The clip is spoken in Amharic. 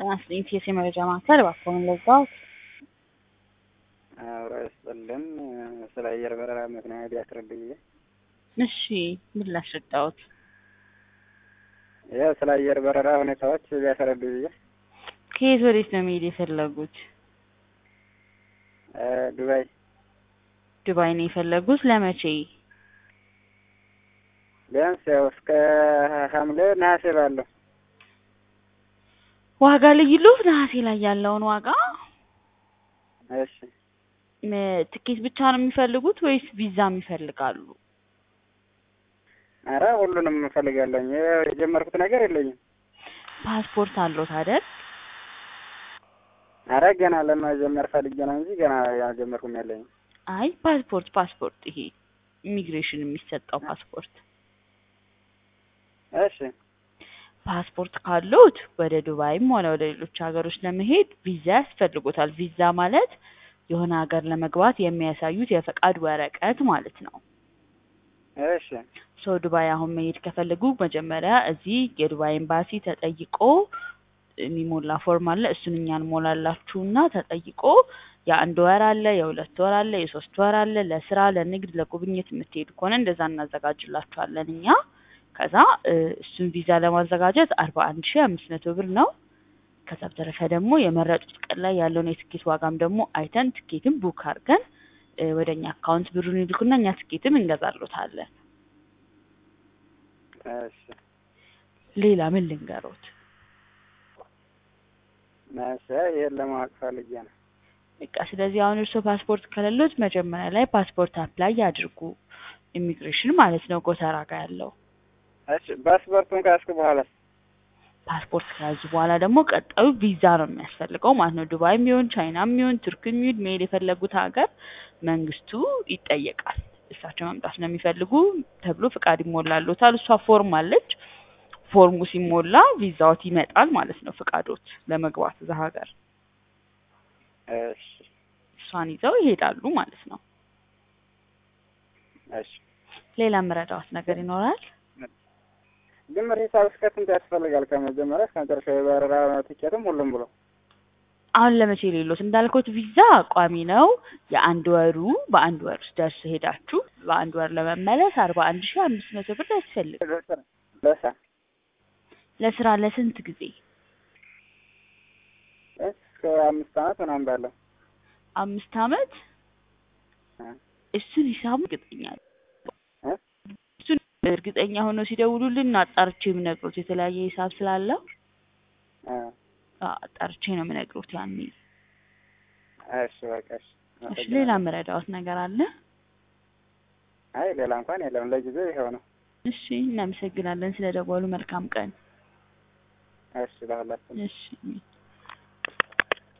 ጤና ይስጥልኝ ቴስ የመረጃ ማዕከል እባክዎን ለዛዎት አብሮ ይስጥልን ስለ አየር በረራ ምክንያት ያስረዱኝ። እሺ ምን ላስረዳዎት? ያው ስለ አየር በረራ ሁኔታዎች ቢያስረዱ ብዬ ከየት ወዴት ነው መሄድ የፈለጉት? ዱባይ ዱባይ ነው የፈለጉት ለመቼ? ቢያንስ ያው እስከ ሐምሌ ነሐሴ ባለው ዋጋ ልዩሉት ነሐሴ ላይ ያለውን ዋጋ እሺ ም- ትኬት ብቻ ነው የሚፈልጉት ወይስ ቪዛም ይፈልጋሉ? ኧረ ሁሉንም እፈልጋለሁኝ። ያው የጀመርኩት ነገር የለኝም። ፓስፖርት አለዎት አይደል? ኧረ ገና ለመጀመር ፈልጌ ነው እንጂ ገና ያልጀመርኩም የለኝም። አይ ፓስፖርት ፓስፖርት ይሄ ኢሚግሬሽን የሚሰጠው ፓስፖርት እሺ ፓስፖርት ካሉት ወደ ዱባይም ሆነ ወደ ሌሎች ሀገሮች ለመሄድ ቪዛ ያስፈልጎታል። ቪዛ ማለት የሆነ ሀገር ለመግባት የሚያሳዩት የፈቃድ ወረቀት ማለት ነው። እሺ ሶ ዱባይ አሁን መሄድ ከፈለጉ መጀመሪያ እዚህ የዱባይ ኤምባሲ ተጠይቆ የሚሞላ ፎርም አለ። እሱን እኛ እንሞላላችሁና ተጠይቆ የአንድ ወር አለ፣ የሁለት ወር አለ፣ የሶስት ወር አለ። ለስራ፣ ለንግድ፣ ለጉብኝት የምትሄዱ ከሆነ እንደዛ እናዘጋጅላችኋለን እኛ። ከዛ እ እሱን ቪዛ ለማዘጋጀት አርባ አንድ ሺ አምስት መቶ ብር ነው። ከዛ በተረፈ ደግሞ የመረጡት ቀን ላይ ያለውን የትኬት ዋጋም ደግሞ አይተን ትኬትም ቡክ አድርገን እ ወደ እኛ አካውንት ብሩን ይልኩና እኛ ትኬትም እንገዛሎታለን። እሺ ሌላ ምን ልንገሮት? እሺ ይሄን ለማወቅ ፈልጌ ነው። በቃ ስለዚህ አሁን እርስዎ ፓስፖርት ከሌሎት መጀመሪያ ላይ ፓስፖርት አፕላይ ያድርጉ። ኢሚግሬሽን ማለት ነው ጎተራ ጋር ያለው እሺ ፓስፖርቱን ካስኩ በኋላ ፓስፖርት ከያዙ በኋላ ደግሞ ቀጣዩ ቪዛ ነው የሚያስፈልገው ማለት ነው። ዱባይም ይሁን ቻይናም ይሁን ቱርክም ይሁን መሄድ የፈለጉት ሀገር መንግስቱ ይጠየቃል። እሳቸው መምጣት ነው የሚፈልጉ ተብሎ ፍቃድ ይሞላሎታል። እሷ ፎርም አለች። ፎርሙ ሲሞላ ቪዛዎት ይመጣል ማለት ነው። ፍቃዶት ለመግባት እዛ ሀገር እሺ እሷን ይዘው ይሄዳሉ ማለት ነው። እሺ ሌላ የምረዳዎት ነገር ይኖራል? ድምር ሂሳብ እስከ ስንት ያስፈልጋል? ከመጀመሪያ እስከ መጨረሻ የበረራ ትኬትም ሁሉም ብሎ አሁን ለመቼ ሌሎት እንዳልኩት ቪዛ ቋሚ ነው። የአንድ ወሩ በአንድ ወር ውስጥ ደርሶ ሄዳችሁ በአንድ ወር ለመመለስ አርባ አንድ ሺ አምስት መቶ ብር ያስፈልግ። ለስራ ለስራ ለስራ ለስንት ጊዜ? እስከ አምስት ዓመት ምናምን ባለው አምስት አመት እ እሱን ሂሳቡ እርግጠኛ እ እሱን እርግጠኛ ሆነው ሲደውሉልን አጣርቼ የምነግሮት የተለያየ ሂሳብ ስላለው እ አ- አጣርቼ ነው የምነግሮት ያኔ። እሺ በቃ እሺ እሺ ሌላ የምረዳዎት ነገር አለ? አይ ሌላ እንኳን የለም። ለጊዜው ይኸው ነው። እሺ እናመሰግናለን ስለ ደወሉ። መልካም ቀን። እሺ ለሁላችንም እሺ